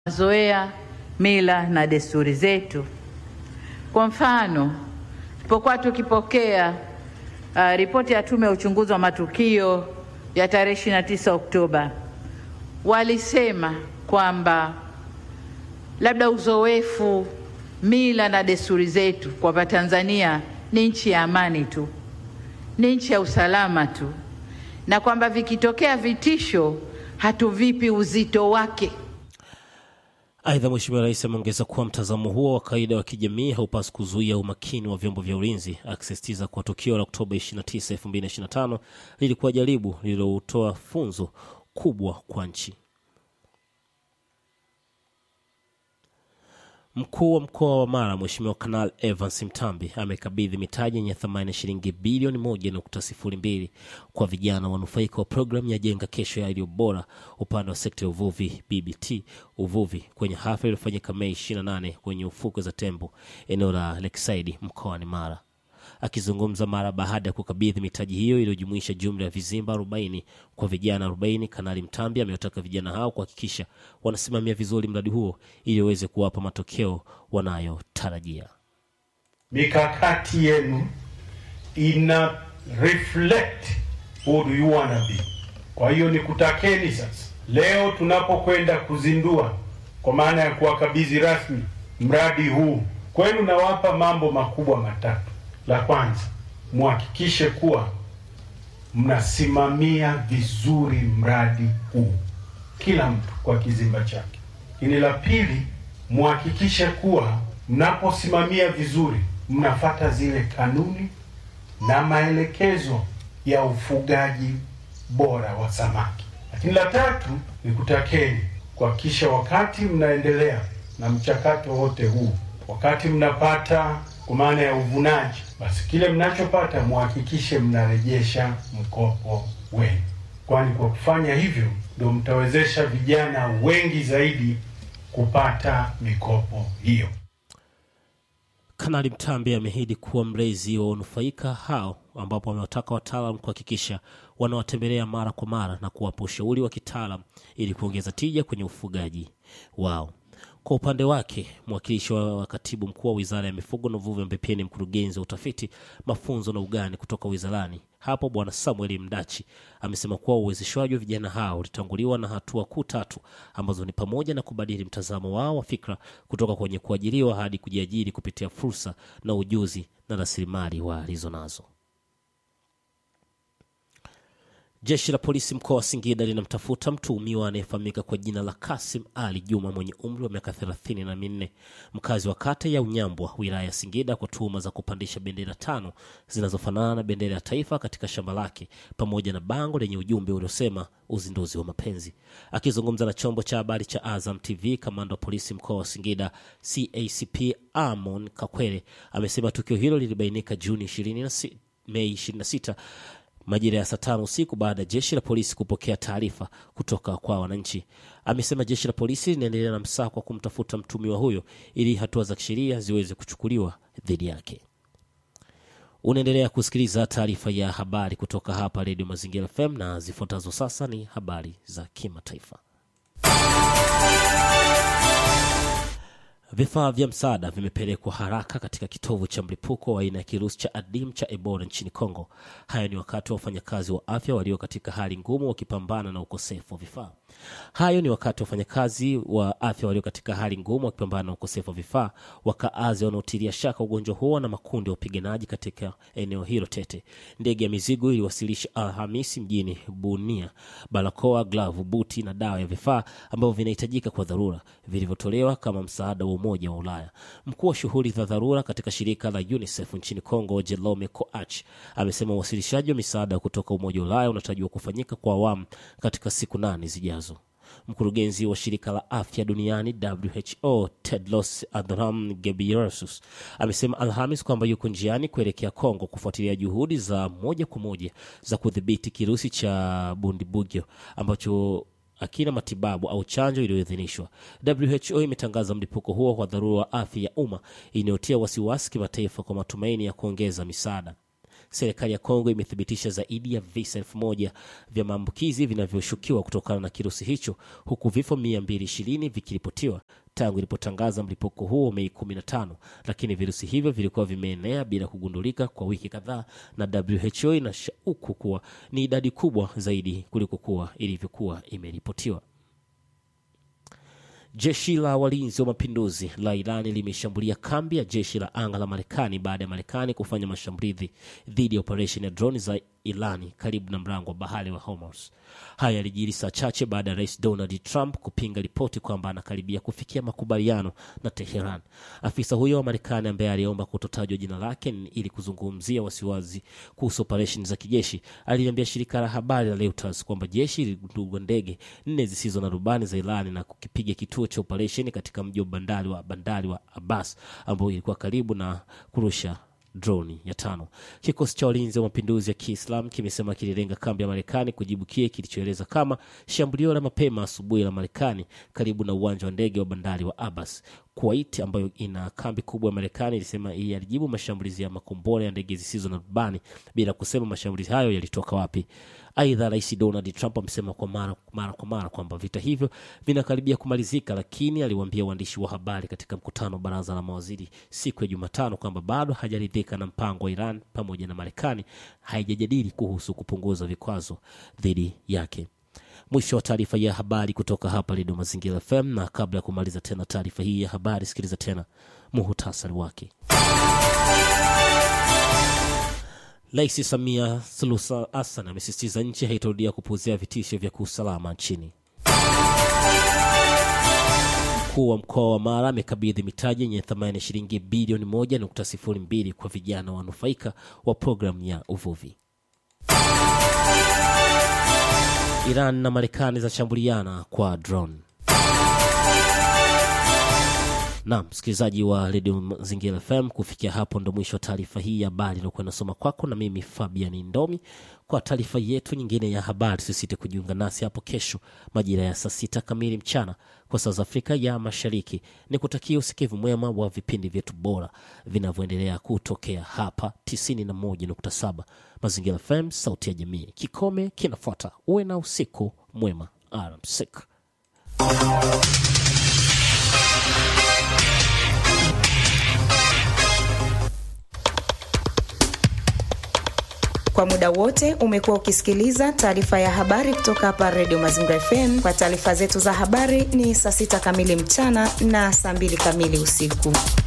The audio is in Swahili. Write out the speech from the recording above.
mazoea, mila na desturi zetu. Kwa mfano, tulipokuwa tukipokea uh, ripoti ya Tume ya Uchunguzi wa Matukio ya tarehe 29 Oktoba, walisema kwamba labda uzoefu, mila na desturi zetu kwamba Tanzania ni nchi ya amani tu, ni nchi ya usalama tu, na kwamba vikitokea vitisho hatuvipi uzito wake. Aidha, Mheshimiwa Rais ameongeza kuwa mtazamo huo wa kawaida wa kijamii haupaswi kuzuia umakini wa vyombo vya ulinzi, akisisitiza kuwa tukio la Oktoba 29, 2025 lilikuwa jaribu lililotoa funzo kubwa kwa nchi. Mkuu wa mkoa wa Mara Mheshimiwa Kanal Evans Mtambi amekabidhi mitaji yenye thamani ya shilingi bilioni moja nukta sifuri mbili kwa vijana wanufaika wa programu ya Jenga Kesho ya Iliyo Bora upande wa sekta ya uvuvi BBT uvuvi kwenye hafla iliyofanyika Mei 28 kwenye ufukwe za Tembo eneo la Lakeside mkoani Mara. Akizungumza mara baada ya kukabidhi mitaji hiyo iliyojumuisha jumla ya vizimba 40 kwa vijana 40, Kanali Mtambi amewataka vijana hao kuhakikisha wanasimamia vizuri mradi huo ili waweze kuwapa matokeo wanayotarajia. Mikakati yenu ina reflect who do you wanna be. Kwa hiyo nikutakeni sasa, leo tunapokwenda kuzindua, kwa maana ya kuwakabidhi rasmi mradi huu kwenu, nawapa mambo makubwa matatu. La kwanza, muhakikishe kuwa mnasimamia vizuri mradi huu, kila mtu kwa kizimba chake. Lakini la pili, muhakikishe kuwa mnaposimamia vizuri, mnafata zile kanuni na maelekezo ya ufugaji bora wa samaki. Lakini la tatu, ni kutakeni kuhakikisha wakati mnaendelea na mchakato wote huu, wakati mnapata kwa maana ya uvunaji, basi kile mnachopata muhakikishe mnarejesha mkopo wenu, kwani kwa kufanya hivyo ndio mtawezesha vijana wengi zaidi kupata mikopo hiyo. Kanali Mtambi ameahidi kuwa mlezi wa wanufaika hao, ambapo wamewataka wataalam kuhakikisha wanawatembelea mara kwa mara na kuwapa ushauri wa kitaalam ili kuongeza tija kwenye ufugaji wao. Kwa upande wake mwakilishi wa katibu mkuu wa wizara ya mifugo na uvuvi ambaye pia ni mkurugenzi wa utafiti, mafunzo na ugani kutoka wizarani hapo, Bwana Samuel Mdachi amesema kuwa uwezeshwaji wa vijana hao ulitanguliwa na hatua kuu tatu ambazo ni pamoja na kubadili mtazamo wao wa fikra kutoka kwenye kuajiriwa hadi kujiajiri kupitia fursa na ujuzi na rasilimali walizo nazo. Jeshi la polisi mkoa wa Singida linamtafuta mtuhumiwa anayefahamika kwa jina la Kasim Ali Juma mwenye umri wa miaka thelathini na minne mkazi wa kata ya Unyambwa wilaya ya Singida kwa tuhuma za kupandisha bendera tano zinazofanana na bendera ya taifa katika shamba lake pamoja na bango lenye ujumbe uliosema uzinduzi wa mapenzi. Akizungumza na chombo cha habari cha Azam TV, kamanda wa polisi mkoa wa Singida CACP Amon Kakwere amesema tukio hilo lilibainika Juni 20 Mei 26 majira ya saa tano usiku baada ya jeshi la polisi kupokea taarifa kutoka kwa wananchi. Amesema jeshi la polisi linaendelea na msako wa kumtafuta mtumiwa huyo ili hatua za kisheria ziweze kuchukuliwa dhidi yake. Unaendelea kusikiliza taarifa ya habari kutoka hapa Redio Mazingira FM na zifuatazo sasa ni habari za kimataifa. Vifaa vya msaada vimepelekwa haraka katika kitovu cha mlipuko wa aina ya kirusi cha adimu cha Ebola nchini Kongo. Hayo ni wakati wa wafanyakazi wa afya walio katika hali ngumu wakipambana na ukosefu wa vifaa. Hayo ni wakati wa wafanyakazi wa afya walio katika hali ngumu wakipambana na ukosefu wa vifaa, wakaazi wanaotilia shaka ugonjwa huo na makundi ya wapiganaji katika eneo hilo tete. Ndege ya mizigo iliwasilisha Alhamisi mjini Bunia barakoa, glavu, buti na dawa ya vifaa ambavyo vinahitajika kwa dharura vilivyotolewa kama msaada wa Umoja wa Ulaya. Mkuu wa shughuli za dharura katika shirika la UNICEF nchini Kongo, Jerome Coach, amesema uwasilishaji wa misaada kutoka Umoja wa Ulaya unatarajiwa kufanyika kwa awamu katika siku nane zijazo. Mkurugenzi wa shirika la afya duniani WHO Tedros Adhanom Ghebreyesus amesema Alhamis kwamba yuko njiani kuelekea Kongo kufuatilia juhudi za moja kwa moja za kudhibiti kirusi cha Bundibugyo ambacho akina matibabu au chanjo iliyoidhinishwa. WHO imetangaza mlipuko huo kwa dharura wa afya ya umma inayotia wasiwasi kimataifa kwa matumaini ya kuongeza misaada. Serikali ya Kongo imethibitisha zaidi ya visa elfu moja vya maambukizi vinavyoshukiwa kutokana na kirusi hicho huku vifo 220 vikiripotiwa tangu ilipotangaza mlipuko huo Mei 15, lakini virusi hivyo vilikuwa vimeenea bila kugundulika kwa wiki kadhaa, na WHO inashauku kuwa ni idadi kubwa zaidi kuliko kuwa ilivyokuwa imeripotiwa. Jeshi la walinzi wa mapinduzi la Irani limeshambulia kambi ya jeshi la anga la Marekani baada ya Marekani kufanya mashambulizi dhidi ya operesheni ya droni za Irani karibu na mlango wa bahari wa Hormuz. Haya yalijiri saa chache baada ya rais Donald Trump kupinga ripoti kwamba anakaribia kufikia makubaliano na Teheran. Afisa huyo wa Marekani ambaye aliomba kutotajwa jina lake ili kuzungumzia wasiwasi kuhusu operesheni za kijeshi aliliambia shirika la habari la Reuters kwamba jeshi liligundua ndege nne zisizo na rubani za Irani na kukipiga kituo cha operesheni katika mji wa bandari wa bandari wa Abbas ambao ilikuwa karibu na kurusha droni ya tano. Kikosi cha walinzi wa mapinduzi ya Kiislam kimesema kililenga kambi ya Marekani kujibu kile kilichoeleza kama shambulio la mapema asubuhi la Marekani karibu na uwanja wa ndege wa bandari wa Abbas. Kuwait ambayo ina kambi kubwa ya Marekani ilisema yalijibu mashambulizi ya makombora ya ndege zisizo na rubani bila kusema mashambulizi hayo yalitoka wapi. Aidha, Rais Donald Trump amesema kwa mara, mara kwa mara kwamba vita hivyo vinakaribia kumalizika, lakini aliwaambia waandishi wa habari katika mkutano wa baraza la mawaziri siku ya Jumatano kwamba bado hajaridhika na mpango wa Iran pamoja na Marekani haijajadili kuhusu kupunguza vikwazo dhidi yake. Mwisho wa taarifa ya habari kutoka hapa Redio Mazingira FM, na kabla ya kumaliza tena taarifa hii ya habari, sikiliza tena muhutasari wake. Rais Samia Suluhu Hassan amesisitiza nchi haitarudia kupuuzia vitisho vya kiusalama nchini. Mkuu wa mkoa wa Mara amekabidhi mitaji yenye thamani ya shilingi bilioni 1.02 kwa vijana wanufaika wa programu ya uvuvi. Iran na Marekani zashambuliana kwa drone. Naam, msikilizaji wa redio Mazingira FM, kufikia hapo ndo mwisho wa taarifa hii ya habari iliokuwa inasoma kwako na mimi Fabian Ndomi. Kwa taarifa yetu nyingine ya habari, sisite kujiunga nasi hapo kesho majira ya saa sita kamili mchana kwa saa za Afrika ya Mashariki. Ni kutakia usikivu mwema wa vipindi vyetu bora vinavyoendelea kutokea hapa 91.7 Mazingira FM, sauti ya jamii. Kikome kinafuata. Uwe na usiku mwema, alamsik. Kwa muda wote umekuwa ukisikiliza taarifa ya habari kutoka hapa Redio Mazingira FM. Kwa taarifa zetu za habari ni saa sita kamili mchana na saa mbili kamili usiku.